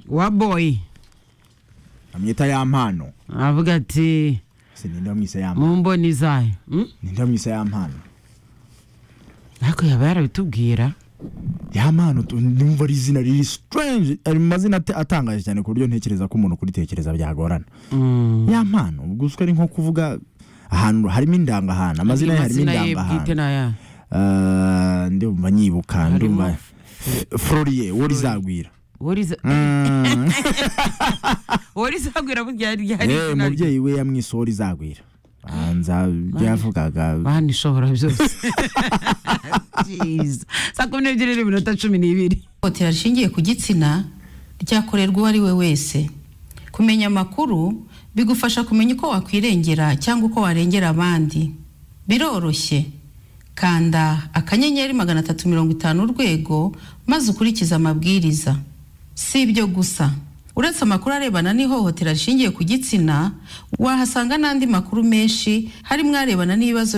waboyi amwita ya mpano aravuga ati se ninde wamwise ya mpano mu mboni zayo Mm? ninde wamwise ya mpano ariko yaba yarabitubwira ya mpano tu- ndumva ari izina riri strange ari mu mazina ate- atangaje cyane ku buryo ntekereza ko umuntu kuritekereza byagorana Mm. ya mpano ubwo uswe ari nko kuvuga ahantu harimo indangahantu amazina ye harimo ye bwite indangahantu ni aya Ah, ndumva nyibuka Harimo ndumva F- florier wo rizagwira wariza Mm. warizabwira burya yari yari Eh, izina rye. umubyeyi we yamwise wo rizagwira banza ibyo yavugaga banishobora byose Jeez. saa kumi n'ebyiri n'iminota cumi n'ibiri ihohotera rishingiye ku gitsina ryakorerwa uwo ari we wese kumenya amakuru bigufasha kumenya uko wakwirengera cyangwa uko warengera abandi biroroshye kanda akanyenyeri magana atatu mirongo itanu urwego maze ukurikize amabwiriza si ibyo gusa uretse amakuru arebana n'ihohotera rishingiye ku gitsina wahasanga n'andi makuru menshi harimo arebana n'ibibazo